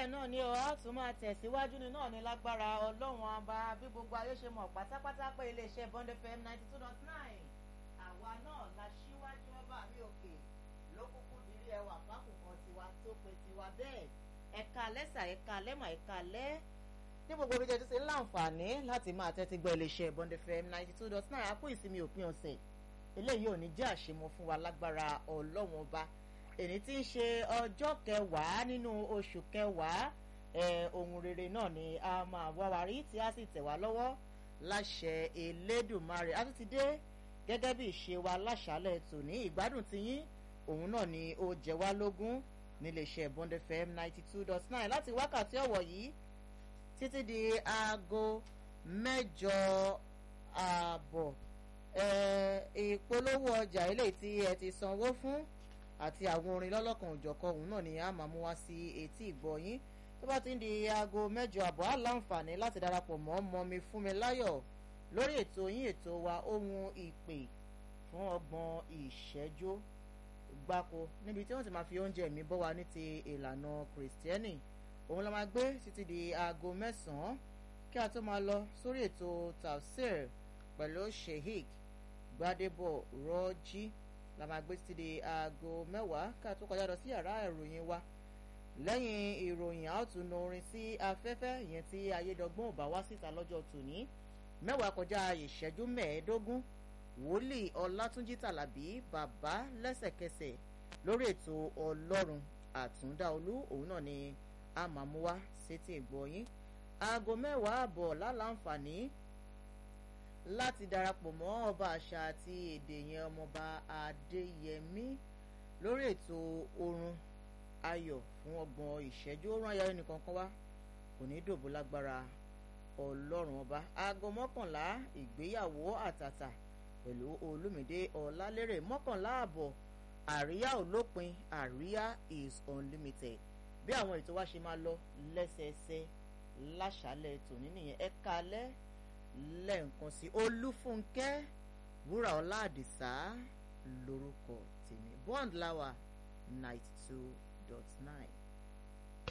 bẹ́ẹ̀ náà ni ọ á tún máa tẹ̀síwájú ní náà ní lágbára ọlọ́run ọba bí gbogbo ayé ṣe mọ̀ pátápátá pé iléeṣẹ́ Bond FM ninety two dot nine àwa náà la ṣíwájú ọba mi òkè ló kúkú dirí ẹwà fákùnkàn tiwa tó pe tiwa bẹ́ẹ̀ ẹ̀ka lẹ́sà ẹ̀ka lẹ́mà ẹ̀ka lẹ́ ní gbogbo ibi jẹ́jú sí láǹfààní láti máa tẹ́tí gbọ́ iléeṣẹ́ Bond FM ninety two dot nine àpò ìsinmi òpin ọ̀sẹ̀ eléyìí ò ní jẹ́ àṣemọ fún wa lágbára ọlọ́run ọba èyí tí ń ṣe ọjọ́ kẹwàá nínú oṣù kẹwàá ohun rere náà ni a máa wá wa rí tí a sì tẹ̀ wá lọ́wọ́ láṣẹ Elédùmarè a tún ti dé gẹ́gẹ́ bí ìṣe wa láṣálẹ̀ tòní ìgbádùn tiyín òun náà ni ó jẹ wá lógún níléeṣẹ́ Bond FM ninety two dot nine láti wákàtí ọ̀wọ̀ yìí títí di aago mẹ́jọ ààbọ̀ ìpolówó ọjà eléyìí tí ẹ ti sanwó fún àti àwọn orin lọ́lọ́kan òjọ̀kan òun náà ni a máa mú wá sí etí ìgbọ́ yín tó bá ti ń di aago mẹ́jọ àbọ̀ á láǹfààní láti darapọ̀ mọ́ mọ́mi fún mi láyọ̀ lórí ètò yín ètò wa ohun ìpè fún ọgbọ̀n ìṣẹ́jú gbáko níbi tí wọ́n ti máa fi oúnjẹ mi bọ́ wa ní ti ìlànà kìrìsìtẹ́nì òun la máa gbé títí di aago mẹ́sàn-án kí a tó máa lọ sórí ètò tafsir pẹ̀lú sheikh gbadebo rọ́jí la máa gbé títí di aago mẹ́wàá ká tó kọjá lọ sí yàrá ìròyìn wa lẹ́yìn ìròyìn a ó tún nu orin sí afẹ́fẹ́ ìyẹn tí ayédọ́gbọ́n ò bá wá síta lọ́jọ́ tòní mẹ́wàá kọjá ìṣẹ́jú mẹ́ẹ̀ẹ́dógún wòlíì ọlátúnjí tàlàbí bàbá lẹ́sẹ̀kẹsẹ̀ lórí ètò ọlọ́run àtúndáolú òun náà ni a máa mú wá sétí ìgbọ̀nyín aago mẹ́wàá àbọ̀ lálàǹfààní láti darapọ̀ mọ́ ọba àṣà àti èdè yẹn ọmọọba adéyẹmí lórí ètò orun ayọ̀ fún ọgbọ̀n ìṣẹ́jú orun ayọ̀ ẹnìkan kan wá kò ní dòbò lágbára ọlọ́run ọba aago mọ́kànlá ìgbéyàwó àtàtà pẹ̀lú olúmídé ọlálérè mọ́kànlá àbọ̀ àríyá olópin àríyá is unlimited bí àwọn ètò wa ṣe máa lọ lẹ́sẹẹsẹ láṣálẹ̀ tòní nìyẹn ẹ kalẹ́ lẹ́ẹ̀kan sí olúfúnkẹ́ wúrà ọlá àdìsá lórúkọ tèmi bond lawa ninety two dot nine.